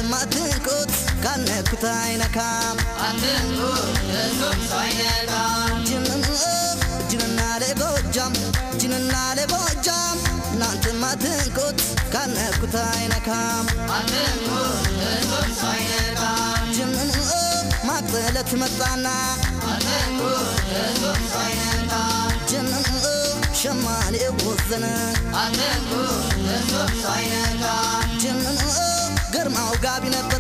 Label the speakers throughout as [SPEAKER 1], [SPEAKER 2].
[SPEAKER 1] እናንተም አትንኩት ካልነኩት አይነካም ጅንን ጅንና ለጎጃም ጅንና ለጎጃም እናንተም አትንኩት ካልነኩት አይነካም ጅንን ማቅለለት መጣና ጅንን ሸማኔ ወዘነ ጅንን ግርማው ጋቢ ነበር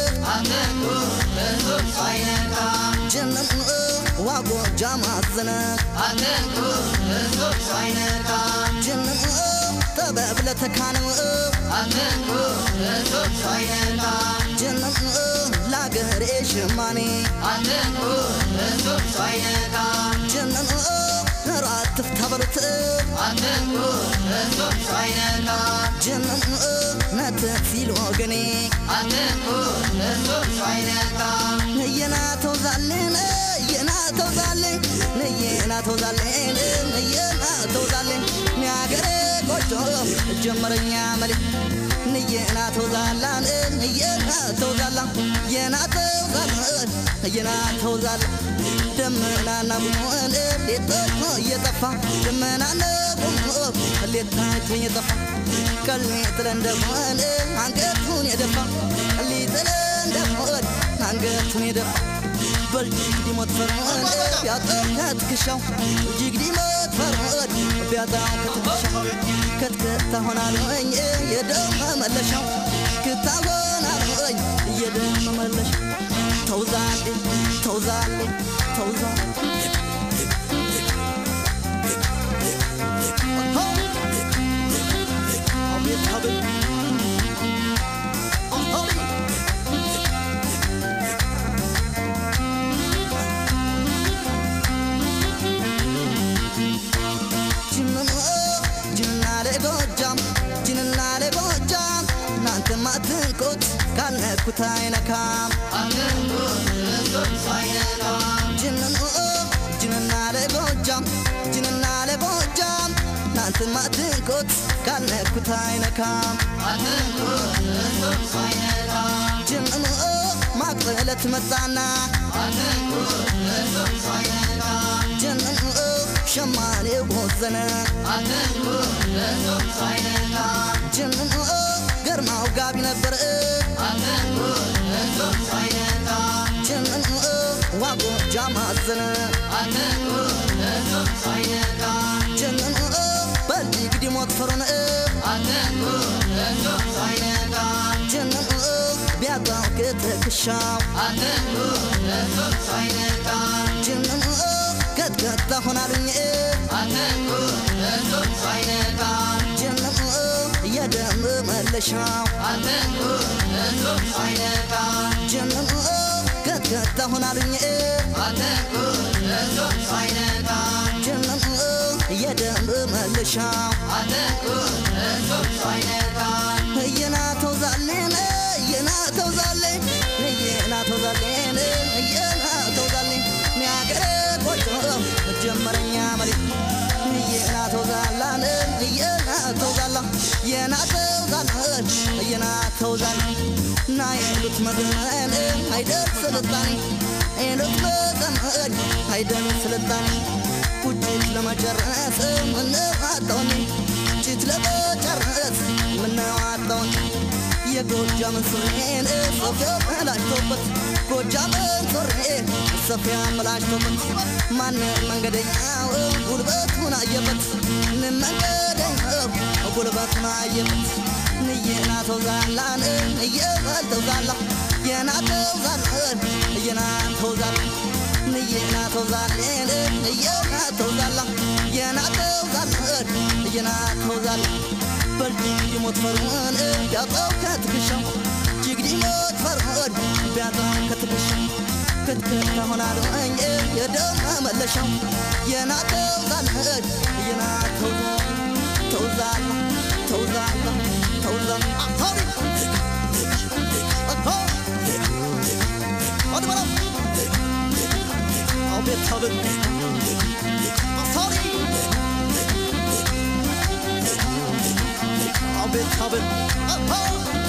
[SPEAKER 1] ጅንን ዋጎጃ ማዘነ ጅንን ተበብለ ተካነው ጅንን ላገሬ ሽማኔ ጅንን ራት ተበሉት ጅንን ነትፍ ሲል ወገኔ ንየና ተውዛልን ንየና ተውዛልን ንየና ተውዛልን ንየና ተውዛልን ሚያገሬ ቆጮ ጀመረኛ መሌ ንየና ተውዛላን ንየና ተውዛላ የና ተውዛላን የና ተውዛላ ደመናና ጉሞን ሌቶ እየጠፋ ደመናና ጉሞ ሌታይቶ እየጠፋ ቀልሜ ጥለ እንደሆን አንገቱን የደፋ ቀሊ ጥለ እንደሆን አንገቱን የደፋ በልጅግዲ ሞት ፈርዖን ቢያጣው ከትከሻው ጅግዲ ሞት ፈርዖን ቢያጣው ከትከሻው ከትከታ ሆናለኝ የደም መመለሻው ክታ ሆናለኝ የደም መመለሻው ተውዛሌ ተውዛሌ ተውዛሌ አቤት አቤት ጅንና ለጎጃም ጅንና ለጎጃም እናንተም አትንኩት ካልነኩት አይነካም ጅንን ጅንና ለጎጃም ጅንና ለጎጃም እናንተም አትንኩት ካልነኩት አይነካም ጅንን ማቅለለት መጣና ጅንን ሸማኔ ወዘነ ጅንን ገርማው ጋቢ ነበር ጅንን ዋጎጃ ማዘነ ጅንን በልግዲ ሞት ፈሮነ ጅንን ቢያጣው ክትክሻው ጅንን ከትከታ ሆናሉኝ ጅንን የደም መለሻው ጅንን ከትከታ ሆናሉኝ ጅንን የደም መለሻው እየና ተውዛሌን እየና ተውዛሌን እየና ተውዛሌን እየና ተውዛሌን ሚያገሬ ቆጮ ጀመረኛ መሬት እየና ተውዛላን እየና ተውዛላ የና ተውዛላን እየና ተውዛላ ና የሉት መገን አይደል ስልጣኔ የሉት መገን አይደል ስልጣኔ ቁጭት ለመጨረስ ምንዋጣውኝ ጭት ለመጨረስ ምንዋጣውኝ የጎጃምን ሱሬን ሶፊያ መላጭቶበት ጎጃምን ሱሬ ሶፊያ መላጭቶበት ማንም መንገደኛው ጉልበቱን አየበት መንገደኛው ጉልበቱን አየበት ንየና ተውዛላን ንየበል ተውዛላ የና ተውዛላን የና ተውዛላ ንየና ተውዛሌን ንየና ተውዛላ የና ተውዛላን የና ተውዛላ በልጅግዲ ሞት ፈርዖን ቢያጣው ከትከሻው ጅግዲ ሞት ፈርዖን ቢያጣው ከትከሻው ክትክታ ሆናለኝ የደም መለሻው የናተው ዛልህድ የናተው ተውዛላ ተውዛላ ተውዛላ አታሪ አታ ወደ በላ አቤት አቤት አታሪ አቤት አቤት አታ